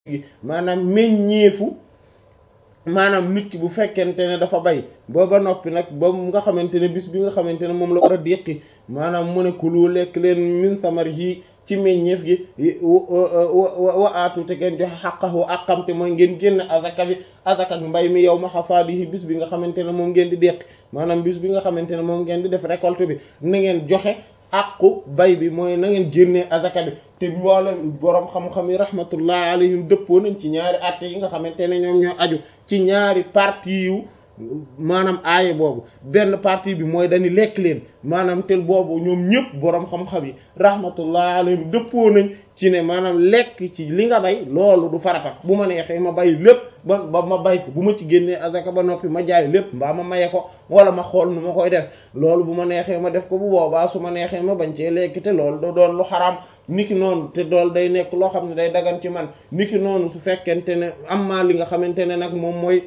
gi maanaam meññeefu maanaam nit ki bu fekkente ne dafa bay ba ba noppi nag ba nga xamante ne bis bi nga xamante ne moom la war a déqi maanaam mu ne kulu lekk leen min samarihi ci meññeef gi wa aatu te ngeen joxe xaqahu àqamte mooy ngeen génn azaka bi azaka ak mbay mi yow ma xasaadihi bis bi nga xamante ne moom ngeen di déqi maanaam bis bi nga xamante ne moom ngeen di def récolte bi na ngeen joxe àqu bay bi mooy na ngeen génnee azaka bi te mboolem boroom xam-xam yi rahmatullah alayhim dëppoo nañ ci ñaari atte yi nga xamante ne ñoom ñoo aju ci ñaari partie yu maanaam aaye boobu benn partie bi mooy dañu lekk leen maanaam tel boobu ñoom ñëpp boroom xam-xam yi rahmatullah alayhim dëppoo nañ ci ne maanaam lekk ci li nga bay loolu du farata bu ma neexee ma bay lépp ba ba ma bay ko bu ma ci génnee azaka ba noppi ma jaay lépp mbaa ma maye ko wala ma xool nu ma koy def loolu bu ma neexee ma def ko bu boobaa su ma neexee ma bañ cee lekk te loolu da doon lu xaraam niki noonu te dool day nekk loo xam ne day dagan ci man niki noonu su fekkente ne am maa li nga xamante ne nag moom mooy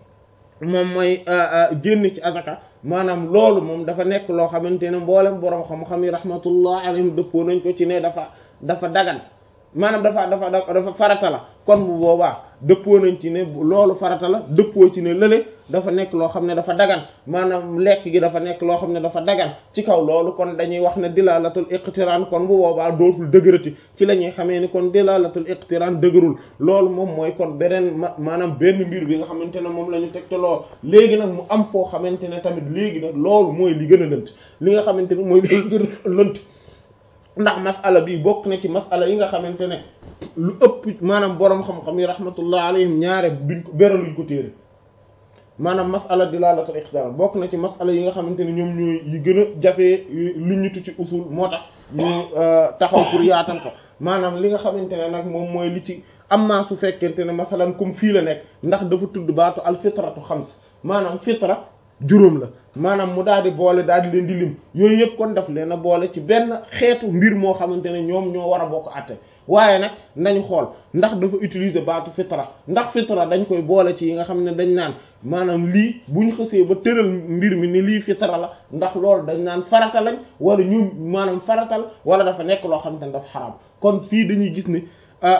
moom mooy génn ci azaka maanaam loolu moom dafa nekk loo xamante ne mboolem boroom xam-xam yi rahmatullah alayhim dëppoo nañ ko ci ne dafa dafa dagan maanaam dafa dafa dafa farata la kon bu boobaa dëppoo nañ ci ne loolu farata la dëppoo ci ne lële dafa nekk loo xam ne dafa dagan maanaam lekk gi dafa nekk loo xam ne dafa dagan ci kaw loolu kon dañuy wax ne dilalatul iqtiran kon bu boobaa dootul dëgërati ci la ñuy xamee ni kon dilalatul iqtiran dëgërul loolu moom mooy kon beneen maanaam benn mbir bi nga xamante ne moom la ñu tegtaloo léegi nag mu am foo xamante ne tamit léegi nag loolu mooy li gën a lënt li nga xamante ne mooy li gën a lënt ndax masala bi bokk na ci masala yi nga xamante ne lu ëpp maanaam boroom xam-xam yi rahmatullah alayhim ñaare duñ ko beraluñ ko téere maanaam masala dilalatul iqtiran bokk na ci masala yi nga xamante ne ñoom ñooy yi gën a jafee lu ñutu ci usul moo tax ñu taxaw pour yaatal ko maanaam li nga xamante ne nag moom mooy li ci amma su fekkente ne masalan comme fii la nekk ndax dafa tudd baatu al fitratu xams maanaam fitra juróom la maanaam mu daal di boole daal di leen di lim yooyu yëpp kon daf leen a boole ci benn xeetu mbir moo xamante ne ñoom ñoo war a bokk àtte waaye nag nañu xool ndax dafa utiliser baatu fitra ndax fitra dañ koy boole ci yi nga xam ne dañ naan maanaam lii bu ñu xësee ba tëral mbir mi ni lii fitra la ndax loolu dañ naan farata lañ wala ñu maanaam faratal wala dafa nekk loo xamante ne dafa xaraam kon fii dañuy gis ne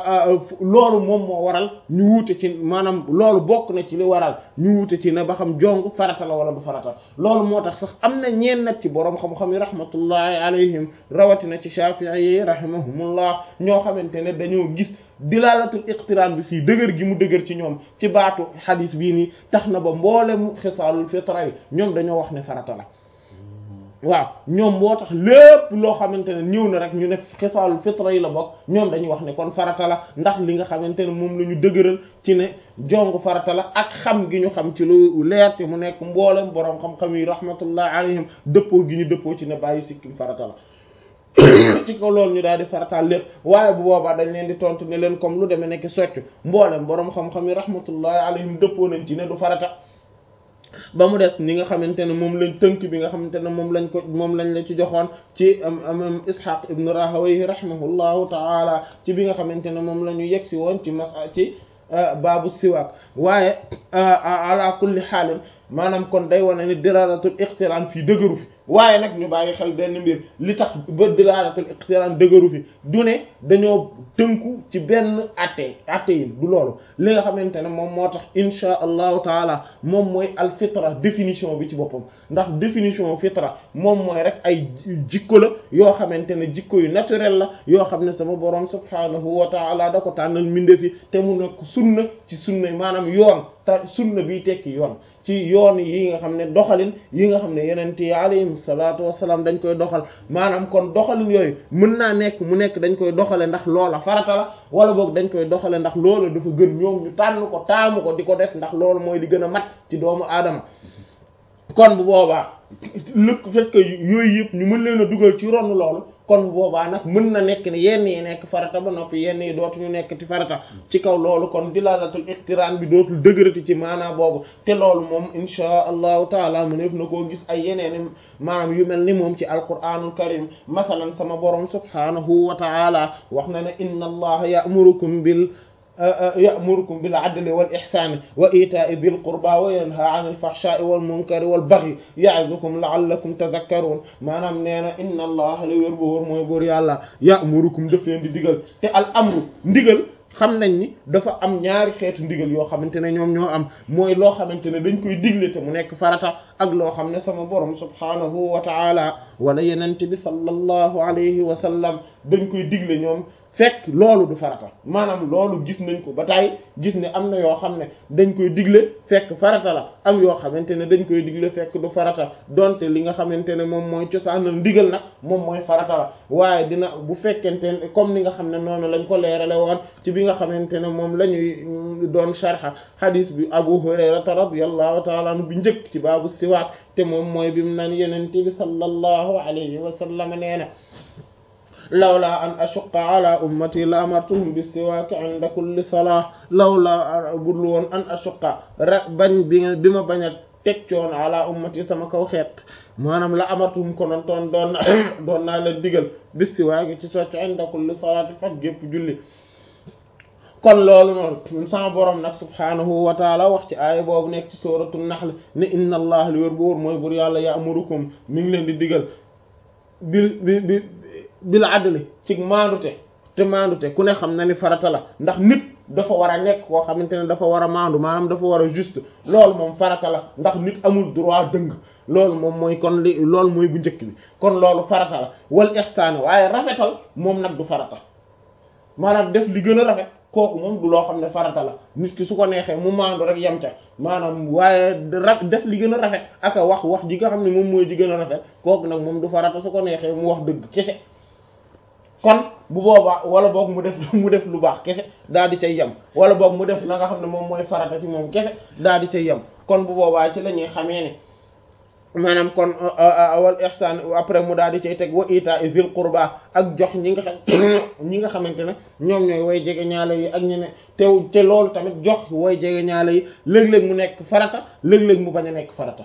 loolu moom moo waral ñu wuute ci maanaam loolu bokk na ci li waral ñu wuute ci ne ba xam jong farata la wala du farata loolu moo tax sax am na ñeen nag ci boroom xam-xam yi rahmatullahi alayhim rawatina ci Shafi'i yi rahimahumullah ñoo xamante ne dañoo gis dilalatul iqtiraan bi fii dëgër gi mu dëgër ci ñoom ci baatu xadis bii nii tax na ba mboolem xisaalul fitra yi ñoom dañoo wax ne farata la waaw ñoom moo tax lépp loo xamante ne ñëw na rek ñu ne xisaalul fitra yi la bokk ñoom dañuy wax ne kon farata la ndax li nga xamante ne moom la ñu dëgëral ci ne jong farata la ak xam gi ñu xam ci lu leer te mu nekk mboolem boroom xam-xam yi rahmatullah alayhim dëppoo gi ñu dëppoo ci ne bàyyi sikkim farata la ci ko loolu ñu daal di farataal lépp waaye bu boobaa dañ leen di tontu ne leen comme lu demee nekk soccu mboolem boroom xam-xam yi rahmatullahi alayhim dëppoo nañ ci ne du farata ba mu des ni nga xamante ne moom lañ tënk bi nga xamante ne moom lañ ko moom lañ la ci joxoon ci am Ishaq ibn Rahawayh rahimahullahu taala ci bi nga xamante ne moom la ñu yegsi woon ci mas ci baabu siwaak waaye ala kulli xaalin maanaam kon day wane ni dilalatul iqtiraan fii dëgëru fi waaye nag ñu bàyyi xel benn mbir li tax ba dilalatul iqtiraan dëgëru fi du ne dañoo tënku ci benn atte atte yi du loolu li nga xamante ne moom moo tax insha allahu taala moom mooy al fitra définition bi ci boppam ndax définition fitra moom mooy rek ay jikko la yoo xamante ne jikko yu naturel la yoo xam ne sama borom subhaanahu wa taala da ko tànnal mbindeef te mu nekk sunna ci sunna maanaam yoon ta sunna bi tekki yoon ci yoon yi nga xam ne doxalin yi nga xam ne yenente yi alayhim salaatu wasalaam dañ koy doxal maanaam kon doxalin yooyu mën naa nekk mu nekk dañ koy doxale ndax loola farata la wala boog dañ koy doxale ndax loola dafa gën ñoom ñu tànn ko taamu ko di ko def ndax loolu mooy li gën a mat ci doomu aadama kon bu boobaa lëkk fait que yooyu yëpp ñu mën leen a dugal ci ron loolu kon bu boobaa nag mën na nekk ne yenn yi nekk farata ba noppi yenn yi dootuñu nekk ci farata ci kaw loolu kon dilalatul iqtiraan bi dootul dëgërati ci maanaa boobu te loolu moom inchaa allahu taala mu neef na koo gis ay yeneen maanaam yu mel ni moom ci alquranul karim masalan sama borom subhanahu wa taala wax na ne inna allaha ya'murukum bil ya'murukum bil adli wal ihsani wa ita'i dhil qurba wa yanha 'anil fahsha'i wal munkari wal baghi ya'izukum la'allakum tadhakkarun maanaam nee na inna allaha la wér bu wóor mooy buur yàlla ya'murukum daf leen di digal te al amru ndigal xam nañ ni dafa am ñaari xeetu ndigal yoo xamante ne ñoom ñoo am mooy loo xamante ne dañ koy digle te mu nekk farata ak loo xam ne sama borom subhaanahu wa taala wala yenente bi sallallahu alayhi wa sallam dañ koy digle ñoom fekk loolu du farata maanaam loolu gis nañ ko ba tey gis ne am na yoo xam ne dañ koy digle fekk farata la am yoo xamante ne dañ koy digle fekk du farata donte li nga xamante ne moom mooy cosaanal ndigal nag moom mooy farata la waaye dina bu fekkente ne comme ni nga xam ne noonu lañ ko leerale woon ci bi nga xamante ne moom la ñuy doon sharha hadis bi Abu Hurayrata radiyallahu ta'ala anhu bi njëkk ci baabu siwaak te moom mooy bi mu naan yenente bi sallallahu alayhi wa sallam nee na lawla an ashuqqa ala ummati la amartuhum bis-siwaak inda kulli salah lawla budul woon an ashuqqa ra bañ bi bi ma bañ a teg coon ala ummati sama kaw xeet maanaam la amartuhum konoon toon doon doon naa leen digal bis-siwaak ci socc inda kulli salaati faj gépp julli kon loolu noonu sama borom nag subhaanahu wa taala wax ci aaya boobu nekk ci suuratu nahl ne inna allah li wér bu wóor mooy bur yàlla ya'murukum mi ngi leen di digal bil bi bi bil adli ci maandute te maandute ku ne xam na ni farata la ndax nit dafa war a nekk koo xamante ne dafa war a maandu maanaam dafa war a juste loolu moom farata la ndax nit amul droit dëng loolu moom mooy kon li loolu mooy bu njëkk bi kon loolu farata la wal ihsaan waaye rafetal moom nag du farata maanaam def li gën a rafet kooku moom du loo xam ne farata la nit ki su ko neexee mu maandu rek yem ca maanaam waaye def li gën a rafet ak a wax wax ji nga xam ne moom mooy ji gën a rafet kooku nag moom du farata su ko neexee mu wax dëgg kese kon bu boobaa wala boog mu def mu def lu baax kese daal di cay yem wala boog mu def la nga xam ne moom mooy farata ci moom kese daal di cay yem kon bu boobaa ci la ñuy xamee ne maanaam kon wal ihsan après mu daal di cay teg wa ita zil qurba ak jox ñi nga xam ñi nga xamante ne ñoom ñooy way jege ñaale yi ak ñene tew te loolu tamit jox way jege ñaale yi léeg-léeg mu nekk farata léeg-léeg mu bañ a nekk farata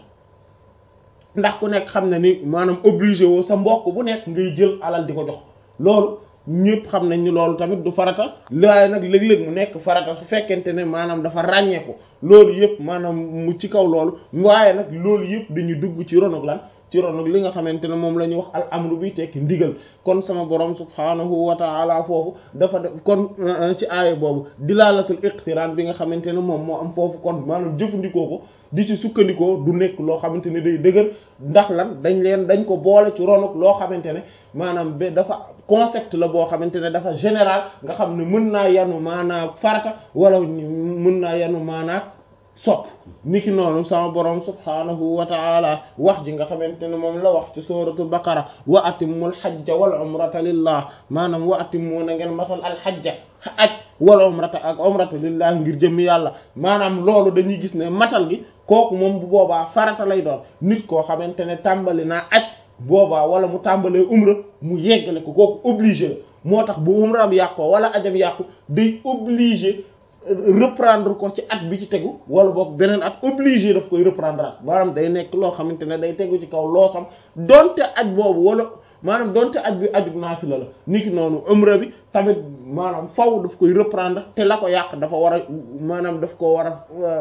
ndax ku nekk xam ne ni maanaam obligé woo sa mbokk bu nekk ngay jël alal di ko jox loolu ñëpp xam nañ ni loolu tamit du farata waaye nag léeg-léeg mu nekk farata su fekkente ne maanaam dafa ràññeeku loolu yëpp maanaam mu ci kaw loolu waaye nag loolu yëpp dañuy dugg ci ronog lan ci ronog li nga xamante ne moom la ñuy wax al amru bi tekki ndigal kon sama borom subhaanahu wa taala foofu dafa def kon ci aaya boobu dilaalatul iqtiraan bi nga xamante ne moom moo am foofu kon maanaam jëfandikoo ko di ci sukkandikoo du nekk loo xamante ne day dëgër ndax lan dañ leen dañ ko boole ci ronog loo xamante ne maanaam ba dafa concept la boo xamante ne dafa général nga xam ne mën naa yanu maanaa farata wala mën naa yanu maanaa sopp niki noonu sama borom subhaanahu wa taala wax ji nga xamante ne moom la wax ci suratul baqara wa atimmul hajja wal umrata lillah maanaam wa atimmu na ngeen matal al hajja aj wal umrata ak umrata lillah ngir jëmmi yàlla maanaam loolu dañuy gis ne matal gi kooku moom bu boobaa farata lay doon nit koo xamante ne tàmbali naa aj boobaa wala mu tàmbalee umra mu yeggale ko kooku obligé la moo tax bu umraam yàqoo wala ajam yàqu day obligé reprendre ko ci at bi ci tegu wala boog beneen at obligé daf koy reprendre at maanaam day nekk loo xamante ne day tegu ci kaw loosam donte aj boobu wala maanaam donte aj bi ajub naafila la niki noonu umra bi tamit maanaam faw daf koy reprendre te la ko yàq dafa war a maanaam daf ko war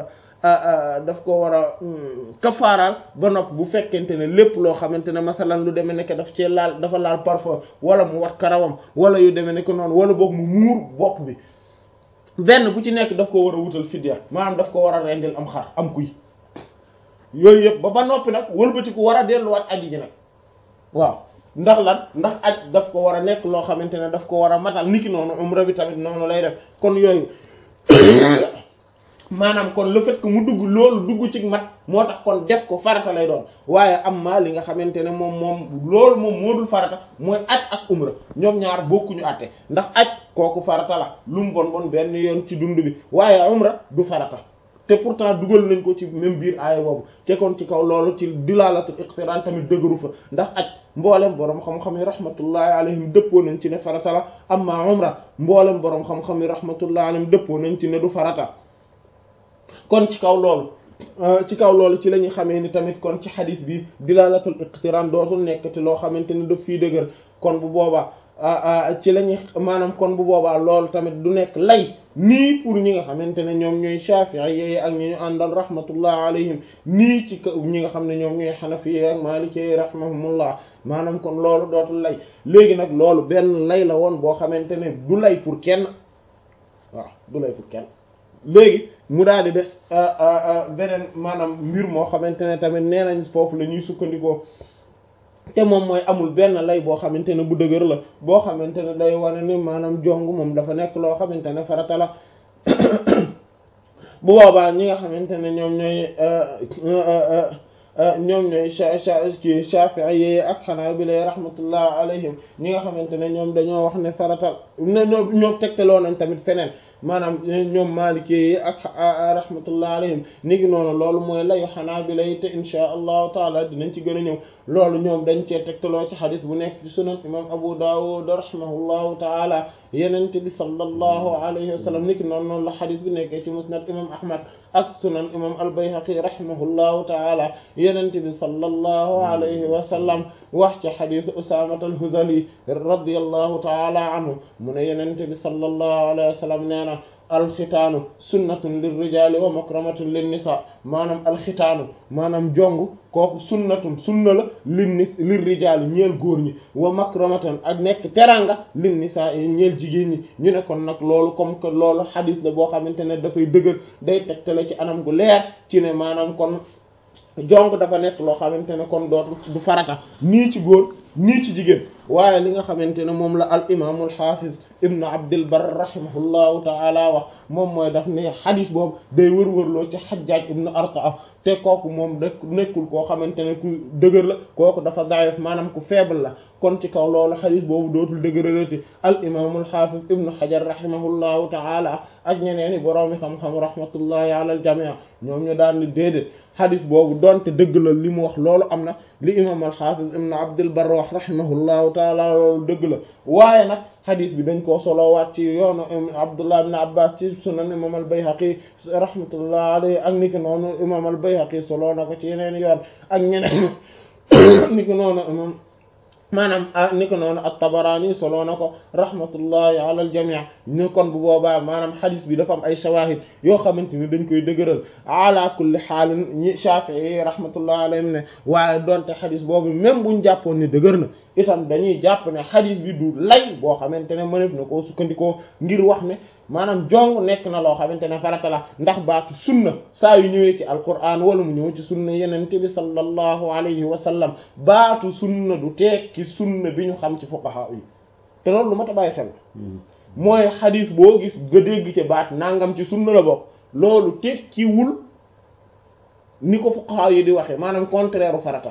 a daf ko war a kafaaraal ba nopp bu fekkente ne lépp loo xamante ne masalan lu demee nekk daf cee laal dafa laal parfum wala mu wat karawam wala yu demee nekk noonu wala boog mu muur bopp bi benn bu ci nekk daf ko war a wutal fidya maanaam daf ko war a rendil am xar am kuy yooyu yëpp ba ba noppi nag wëlbatiku war a delluwaat aji ji nag waaw ndax lan ndax aj daf ko war a nekk loo xamante ne daf ko war a matal niki noonu umra bi tamit noonu lay def kon yooyu maanaam kon le fait que mu dugg loolu dugg ci mat moo tax kon def ko farata lay doon waaye am ma li nga xamante ne moom moom loolu moom moo dul farata mooy aj ak umra ñoom ñaar bokkuñu àtte ndax aj kooku farata la lu mu bon bon benn yoon ci dund bi waaye umra du farata te pourtant dugal nañ ko ci même biir aaya boobu te kon ci kaw loolu ci dilaalatul iqtiraan tamit dëgëru fa ndax aj mboolem boroom xam-xam yi rahmatullahi alayhim dëppoo nañ ci ne farata la amma umra mboolem boroom xam-xam yi rahmatullahi alayhim dëppoo nañ ci ne du farata kon ci kaw loolu ci kaw loolu ci la ñuy xamee ni tamit kon ci xadis bi dilaalatul iqtiraan dootul nekkati loo xamante ni daf fii dëgër kon bu boobaa ci la ñuy maanaam kon bu boobaa loolu tamit du nekk lay nii pour ñi nga xamante ne ñoom ñooy Shafi'i yi ak ñi ñu àndal rahmatullah alayhim nii ci kaw ñi nga xam ne ñoom ñooy Hanafi ak Maliki rahimahumullah maanaam kon loolu dootul lay léegi nag loolu benn lay la woon boo xamante ne du lay pour kenn waaw du lay pour kenn léegi mu daal di des beneen maanaam mbir moo xamante ne tamit nee nañ foofu la ñuy sukkandikoo te moom mooy amul benn lay boo xamante ne bu dëgër la boo xamante ne day wane ni maanaam jong moom dafa nekk loo xamante ne farata la bu boobaa ñi nga xamante ne ñoom ñooy ñoom ñooy ci Shafi'i ak Hanabila rahmatullah alayhim ñi nga xamante ne ñoom dañoo wax ne faratal ñoom ñoom tegtaloo nañ tamit feneen maanaam ñoom Maliki yi ak rahmatullah alayhim ni ki noonu loolu mooy layu Hanabila yi te insha allahu taala dinañ ci gën a ñëw loolu ñoom dañ cee tegtaloo ci xadis bu nekk ci sunan imam Abu Dawud rahimahullahu taala yenente bi sallallahu alayhi wa sallam ni ki noonu noonu la xadis bi nekkee ci musnad imam Ahmad ak sunan imam al-Bayhaqi rahimahullahu taala yenente bi sallallahu alayhi wa sallam wax ci xadisu Usaama al-Hudhali radiyallahu taala anhu mu ne yenente bi sallallahu alayhi wa sallam nee na alxitaanu sunnatun lirrijali wa makramatun linnisa maanaam alxitaanu maanaam jong kooku sunnatun sunna la linnis lirrijali ñeel góor ñi wa makramatan ak nekk teranga linnisa yi ñeel jigéen ñi ñu ne kon nag loolu comme que loolu xadis la boo xamante ne dafay dëgër day tegtale ci anam gu leer ci ne maanaam kon jong dafa nekk loo xamante ne kon dootu du farata nii ci góor nii ci jigéen waaye li nga xamante ne moom la al imaamul xaafiz ibnu abdil bar rahimahullahu taala wax moom mooy daf ne xadis boobu day wër-wërloo ci xajjaaj ibnu artaa te kooku moom da nekkul koo xamante ne ku dëgër la kooku dafa daif maanaam ku faible la kon ci kaw loolu xadis boobu dootul dëgëralati al imaamul xaafiz ibnu xajar rahimahullahu taala ak ñeneen i boroomi xam-xam rahmatullahi ala al jamii ñoom ñu daal ni déedéet xadis boobu donte dëgg la li mu wax loolu am na li imaam al xaafiz ibnu abdil bar wax rahimahullahu taala loolu dëgg la waaye nag xadis bi dañ koo solowaat ci yoonu abdullah ibn abbas ci sunan imam al bayhaqi rahmatullah alayhi ak niki noonu imam al bayhaqi soloo na ko ci yeneen yoon ak ñeneen niki noonu imam maanaam ni ko noonu at-Tabarani soloo na ko rahmatullahi ala al-jami' ñu kon bu boobaa maanaam xadis bi dafa am ay shawahid yoo xamante ni dañ koy dëgëral ala kulli xaalin ñi Shafi'i rahmatullahi alayhim ne waaye donte xadis boobu même buñ jàppoon ni dëgër na itam dañuy jàpp ne xadis bi du lay boo xamante ne mënef na koo sukkandikoo ngir wax ne maanaam jong nekk na loo xamante ne farata la ndax baatu sunna saa yu ñëwee ci alquran wala mu ñëw ci sunna yenente bi sallallahu alayhi wa sallam baatu sunna du tekki sunna bi ñu xam ci fuqaha yi te loolu lu ma ta bàyyi xel mooy xadis boo gis nga dégg ci baat nangam ci sunna la bokk loolu tekkiwul ni ko fuqaha yi di waxee maanaam contraire farata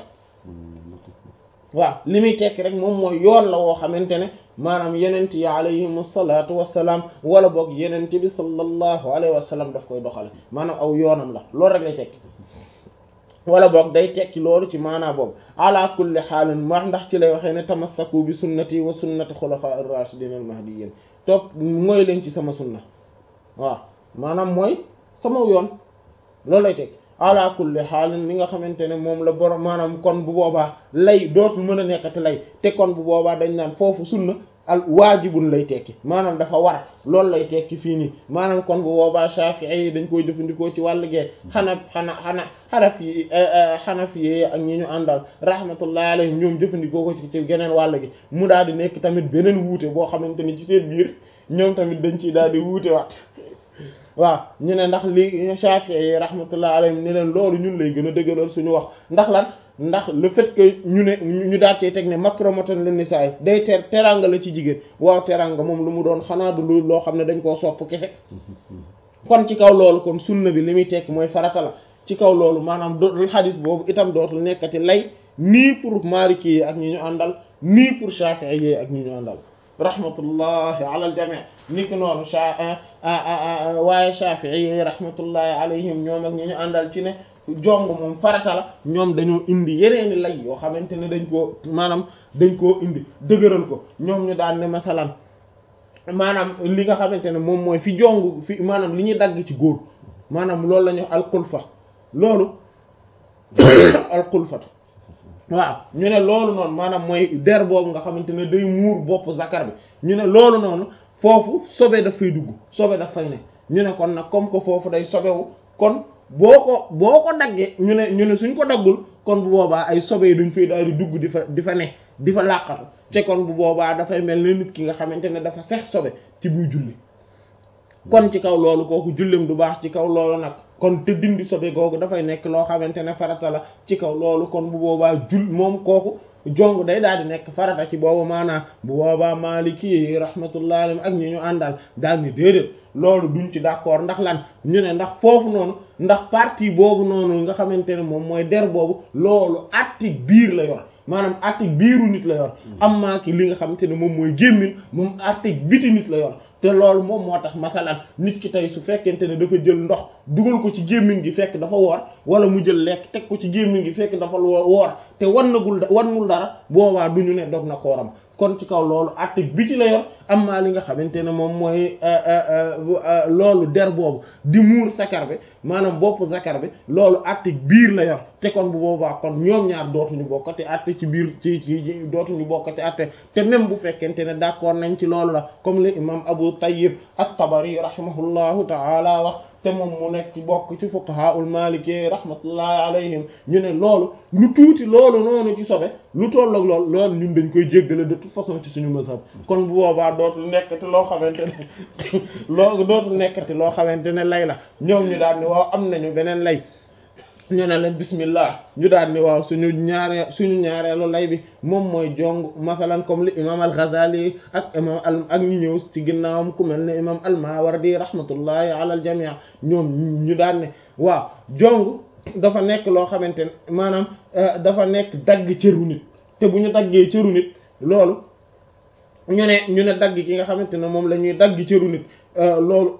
waaw li muy tekki rek moom mooy yoon la woo xamante ne maanaam yenent yi alayhim salaatu wassalaam wala boog yenent bi sallallahu alayhi wa sallam daf koy doxale maanaam aw yoonam la loolu rek lay tekki wala boog day tekki loolu ci maanaa boobu ala kulli xaalin ma ndax ci lay waxee ne tamassaku bi sunnati wa sunnati xulafaa ar-rashidin al-mahdiyyin topp mooy leen ci sama sunna waaw maanaam mooy sama yoon loolu lay tekki ala kulli xaalin li nga xamante ne moom la borom maanaam kon bu boobaa lay dootul mën a nekkati lay te kon bu boobaa dañ naan foofu sunna al waajibun lay tekki maanaam dafa war loolu lay tekki fii nii maanaam kon bu boobaa Shafi'i yi dañ koy jëfandikoo ci wàll gee xana xana xana xanaf yi xanaf yi ak ñi ñu àndal rahmatullahi alayhim ñoom jëfandikoo ko ci ci geneen wàll gi mu daal di nekk tamit beneen wuute boo xamante ni ci seen biir ñoom tamit dañ ciy daal di wuute waat waaw ñu ne ndax li Shafi'i yi rahmatullah alayhim ne leen loolu ñun lay gën a dëgëral suñu wax ndax lan ndax le fait que ñu ne ñu daal cee teg ne makramatan lin nisaa day ter teranga la ci jigéen waaw teranga moom lu mu doon xanaa du lu loo xam ne dañ koo sopp kese kon ci kaw loolu kon sunna bi li muy tekk mooy farata la ci kaw loolu maanaam dootul xadis boobu itam dootul nekkati lay nii pour Maliki yi ak ñi ñu àndal nii pour Shafi'i yi ak ñi ñu àndal rahmatullahi ala al jami' ni ki noonu sha waaye Shafi'i yi rahmatullahi alayhim ñoom ak ñi ñu àndal ci ne jong moom farata la ñoom dañoo indi yeneeni lay yoo xamante ne dañ koo maanaam dañ koo indi dëgëral ko ñoom ñu daan ne masalan maanaam li nga xamante ne moom mooy fi jong fi maanaam li ñuy dagg ci góor maanaam loolu la ñuy wax alxulfa loolu alxulfatu waaw ñu ne loolu noonu maanaam mooy der boobu nga xamante ne day muur bopp zakar bi ñu ne loolu noonu foofu sobe daf fay dugg sobe daf fay ne ñu ne kon nag comme que foofu day sobewu kon boo ko boo ko daggee ñu ne ñu ne suñ ko daggul kon bu boobaa ay sobe yi duñ fay daal di dugg di fa di fa ne di fa làqatu te kon bu boobaa dafay mel ne nit ki nga xamante ne dafa sex sobe ci buy julli kon ci kaw loolu kooku jullem du baax ci kaw loolu nag kon te dindi sobe googu dafay nekk loo xamante ne farata la ci kaw loolu kon bu boobaa jul moom kooku jong day daal di nekk farata ci boobu maanaam bu boobaa Maliki yi rahmatullahi alayhim ak ñi ñu àndal daal ni déedéet loolu duñ ci d'accord ndax lan ñu ne ndax foofu noonu ndax partie boobu noonu nga xamante ne moom mooy der boobu loolu atti biir la yor maanaam atti biiru nit la yor am maa ki li nga xamante ne moom mooy gémmin moom atti biti nit la yor te loolu moom moo tax masalan nit ki tey su fekkente ne dafa jël ndox dugal ko ci gémmiñ gi fekk dafa woor wala mu jël lekk teg ko ci gémmiñ gi fekk dafa woor te wannagul wannul dara boobaa du ñu ne dog na kooram kon ci kaw loolu atte biti la yor am maa li nga xamante ne moom mooy loolu der boobu di muur sakar bi maanaam bopp sakar bi loolu atte biir la yor te kon bu boobaa kon ñoom ñaar dootuñu bokkati atte ci biir ci ci dootuñu bokkati atte te même bu fekkente ne d'accord nañ ci loolu la comme le imam Abu Tayyib at-Tabari rahimahullahu ta'ala wax te moom mu nekk bokk ci fuqahaul maliki rahmatullahi alayhim ñu ne loolu lu tuuti loolu noonu ci sobe lu toll ak loolu loolu ñun dañ koy jéggale de toute façon ci suñu mazhab kon bu boobaa dootul nekkati loo xamante ne loo dootul nekkati loo xamante ne lay la ñoom ñu daal ni waaw am nañu beneen lay ñu ne leen bismillah ñu daal ni waaw suñu ñaaree suñu ñaareelu lay bi moom mooy jong masalan comme li imam al-Ghazali ak imam al ak ñu ñëw ci ginnaawam ku mel ne imam al-Mawardi rahmatullahi ala al-jami' ñoom ñu daal ne waaw jong dafa nekk loo xamante ne maanaam dafa nekk dagg cëru nit te bu ñu daggee cëru nit loolu ñu ne ñu ne dagg ki nga xamante ne moom la ñuy dagg cëru nit loolu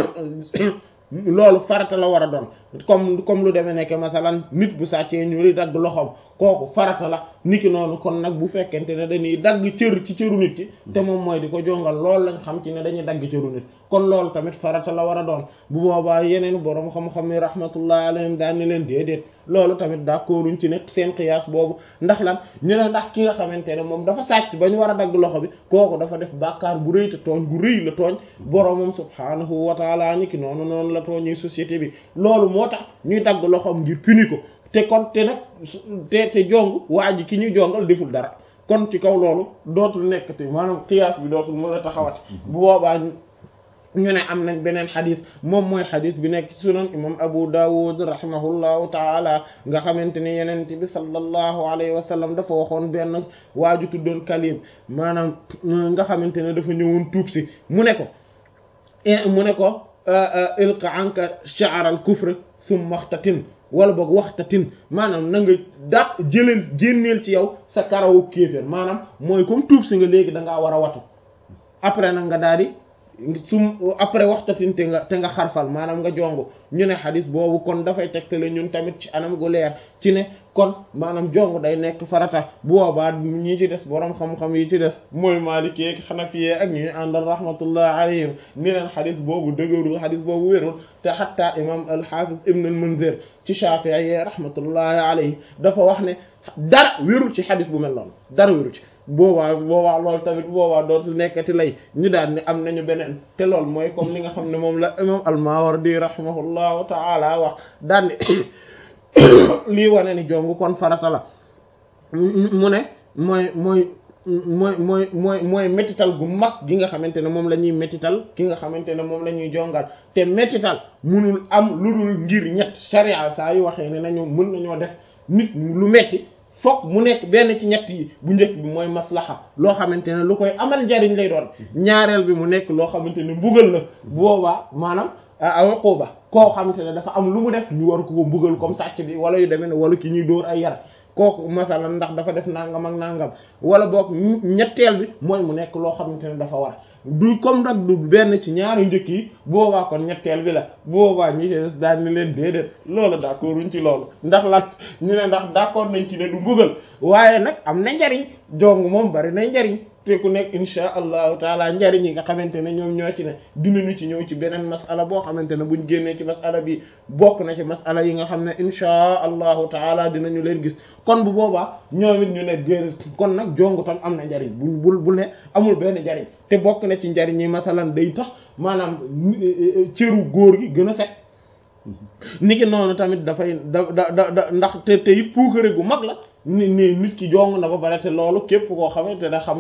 loolu farata la war a doon comme comme lu demee nekk masalan nit bu sàccee ñu li dagg loxoom kooku farata la niki noonu kon nag bu fekkente ne dañuy dagg cër ci cëru nit ki te moom mooy di ko jongal loolu lañ xam ci ne dañuy dagg cëru nit kon loolu tamit farata la war a doon bu boobaa yeneen boroom xam-xam yi rahmatullah alayhim daan ni leen déedéet loolu tamit d'accorduñ ci ne seen qiyaas boobu ndax lan ñu ne ndax ki nga xamante ne moom dafa sàcc ba ñu war a dagg loxo bi kooku dafa def bàkkaar bu rëy te tooñ gu rëy la tooñ boroomam subhaanahu wa taala ni ki noonu noonu la tooñi société bi loolu moo tax ñuy dagg loxoom ngir puni ko te kon te nag te te jong waa ji ki ñuy jongal deful dara kon ci kaw loolu dootul nekkati maanaam qiyaas bi dootul mën a taxawati bu boobaa ñu ne am nañ beneen xadis moom mooy xadis bi nekk ci sunan imam Abu Dawud rahimahullahu taala nga xamante ne yenent bi sallallahu alayhi wa sallam dafa waxoon benn waaju tuddoon Kalib maanaam nga xamante ne dafa ñëwoon tuub si mu ne ko mu ne ko ilqa anka sha'r al kufr summa waxtatin wala boog waxtatin maanaam na nga dàq jëleel génneel ci yow sa karawu kéeféer maanaam mooy comme tuub si nga léegi da ngaa war a watu après nag nga daal di sum après waxtatin te nga te nga xarfal maanaam nga jongu ñu ne xadis boobu kon dafay tegtale ñun tamit ci anam gu leer ci ne kon maanaam jongu day nekk farata bu boobaa ñi ci des borom xam-xam yi ci des mooy Maliki ak Hanafi ak ñuy àndal rahmatullah alayhim ni leen xadis boobu dëgërul xadis boobu wérul te xatta imam al-Hafiz ibn al-Munzir ci Shafi'i rahmatullahi alayhi dafa wax ne dara wérul ci xadis bu mel noonu dara wérul ci boobaa boobaa loolu tamit boobaa dootul nekkati lay ñu daal ni am nañu beneen te loolu mooy comme li nga xam ne moom la imam al-Mawardi rahimahullahu ta'ala wax daan ni lii wane ni jong kon farata la mu ne mooy mooy mooy mooy mooy mooy métital gu mag gi nga xamante ne moom la ñuy métital ki nga xamante ne moom la ñuy jongal te métital munul am lu dul ngir ñett sharia saa yu waxee ne nañu mën nañoo def nit lu metti fokk mu nekk benn ci ñett yi bu njëkk bi mooy maslaxa loo xamante ne lu koy amal njariñ lay doon ñaareel bi mu nekk loo xamante ne mbugal la boobaa maanaam uquba koo xamante ne dafa am lu mu def ñu war ko ko mbugal comme sàcc bi wala yu demee ne wala ki ñuy dóor ay yar kooku masalan ndax dafa def nangam ak nangam wala boog ñetteel bi mooy mu nekk loo xamante ne dafa war du comme nag du benn ci ñaari njëkk yi boobaa kon ñetteel bi la boobaa ñi ci des daal ni leen déedéet loolu d'accord wuñ ci loolu ndax lan ñu ne ndax d'accord nañ ci ne du mbugal waaye nag am na njariñ jong moom bari na njariñ te ku nekk insha allahu taala njariñ yi nga xamante ne ñoom ñoo ci ne dinañu ci ñëw ci beneen masala boo xamante ne buñ génnee ci masala bi bokk na ci masala yi nga xam ne insha allahu taala dinañu leen gis kon bu boobaa ñoom it ñu ne gén kon nag jongu tam am na njariñ bu bul bu ne amul benn njariñ te bokk na ci njariñ yi masalan day tax maanaam cëru góor gi gën a set niki noonu tamit dafay da da da ndax te te it puukare gu mag la ni ni nit ki jong na ba pare te loolu képp koo xamante ne xam na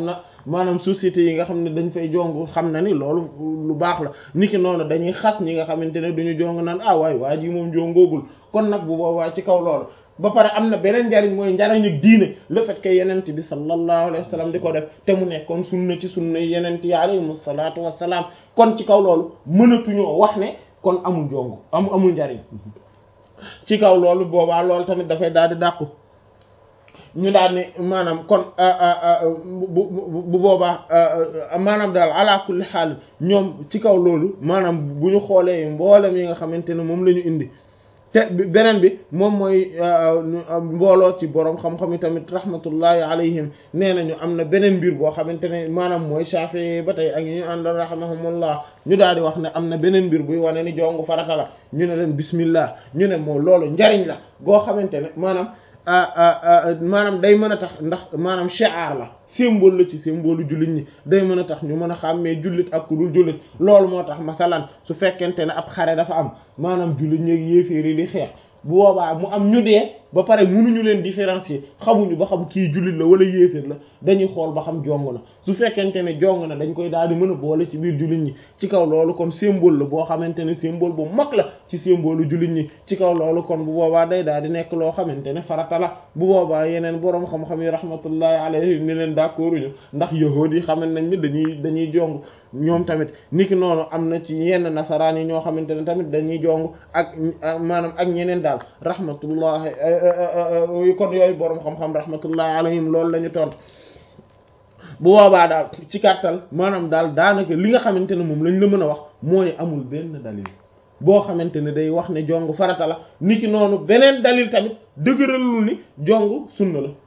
maanaam société yi nga xam ne dañ fay jong xam na ni loolu lu baax la niki noonu dañuy xas ñi nga xamante ne duñu jong naan ah waay waa ji moom jongoogul kon nag bu boobaa ci kaw loolu ba pare am na beneen njariñ mooy njariñu diine le fait que yenent bi sallallahu alayhi wa sallam di ko def te mu nekkoon sunna ci sunna yenent yi alayhimu salaatu wassalaam kon ci kaw loolu mënatuñoo wax ne kon amul jongu am amul njariñ ci kaw loolu boobaa loolu tamit dafay daal di dàqu ñu daal ne maanaam kon bu bu boobaa maanaam daal ala kulli xaal ñoom ci kaw loolu maanaam bu ñu xoolee mboolem yi nga xamante ne moom la ñu indi te beneen bi moom mooy mbooloo ci borom xam-xam yi tamit rahmatullahi alayhim nee nañu am na beneen mbir boo xamante ne maanaam mooy Shafi'i ba tey ak ñu àndal rahimahumullah ñu daal di wax ne am na beneen mbir buy wane ni jongu farata la ñu ne leen bismillah ñu ne moo loolu njariñ la boo xamante ne maanaam maanaam day mën a tax ndax maanaam shi'ar la symbole la ci symbole jullit ñi day mën a tax ñu mën a xàmmee jullit ak ku dul jullit loolu moo tax masalan su fekkente ne ab xare dafa am maanaam jullit ñi ak yéeféer yi di xeex bu boobaa mu am ñu dee ba pare mënuñu leen différencier xamuñu ba xam kii jullit la wala yéeféer la dañuy xool ba xam jong na su fekkente ne jong na dañ koy daal di mën a boole ci biir jullit ñi ci kaw loolu kon symbole la boo xamante ne symbole bu mag la ci symbole jullit ñi ci kaw loolu kon bu boobaa day daal di nekk loo xamante ne farata la bu boobaa yeneen boroom xam-xam yi rahmatullahi alayhim ni leen d'accord ñu ndax yahuud yi xaman nañ ni dañuy dañuy jong ñoom tamit niki noonu am na ci yenn nasaraan yi ñoo xamante ne tamit dañuy jong ak maanaam ak ñeneen daal rahmatullahi kon yooyu boroom xam-xam rahmatullahi alayhim loolu la ñu tontu bu boobaa daal ci kàttal maanaam daal daanaka li nga xamante ne moom lañ la mën a wax mooy amul benn dalil boo xamante ne day wax ne jong farata la niki noonu beneen dalil tamit dëgëralul ni jong sunna la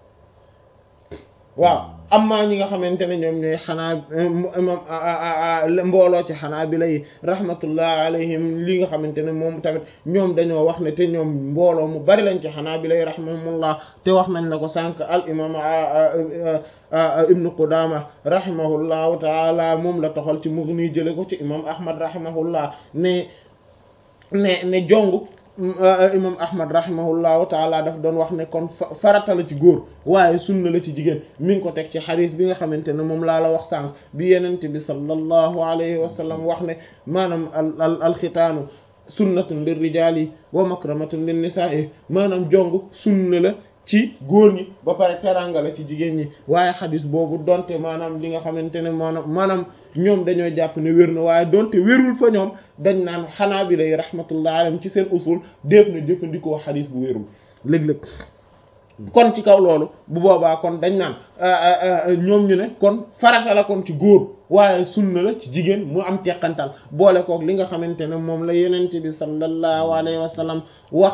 waaw amma ñi nga xamante ne ñoom ñooy xanaa imam mbooloo ci xanaa bi lay rahmatullah alayhim li nga xamante ne moom tamit ñoom dañoo wax ne te ñoom mbooloo mu bari lañ ci xanaa bi lay rahimahumullah te wax nañ la ko sànq al imam ibnu qudama rahimahullahu taala moom la toxal ci mughni jële ko ci imam ahmad rahimahullah ne ne ne jong imam ahmad rahimahullahu taala daf doon wax ne kon farata la ci góor waaye sunna la ci jigéen mi ngi ko teg ci xadis bi nga xamante ne moom laa la wax sànq bi yenente bi sallallahu alayhi wa sallam wax ne maanaam al alxitaanu sunnatun lir rijaali wa makramatun lin nisaa'i maanaam jong sunna la ci góor ñi ba pare teranga la ci jigéen ñi waaye xadis boobu donte maanaam li nga xamante ne maanaam maanaam ñoom dañoo jàpp ne wér na waaye donte wérul fa ñoom dañ naan xanaa bi lay rahmatullah alayhim ci seen usul def na jëfandikoo xadis bu wérul léeg-léeg kon ci kaw loolu bu boobaa kon dañ naan ñoom ñu ne kon farata la kon ci góor waaye sunna la ci jigéen mu am teqantal boole kook li nga xamante ne moom la yenente bi sallallahu alayhi wa sallam wax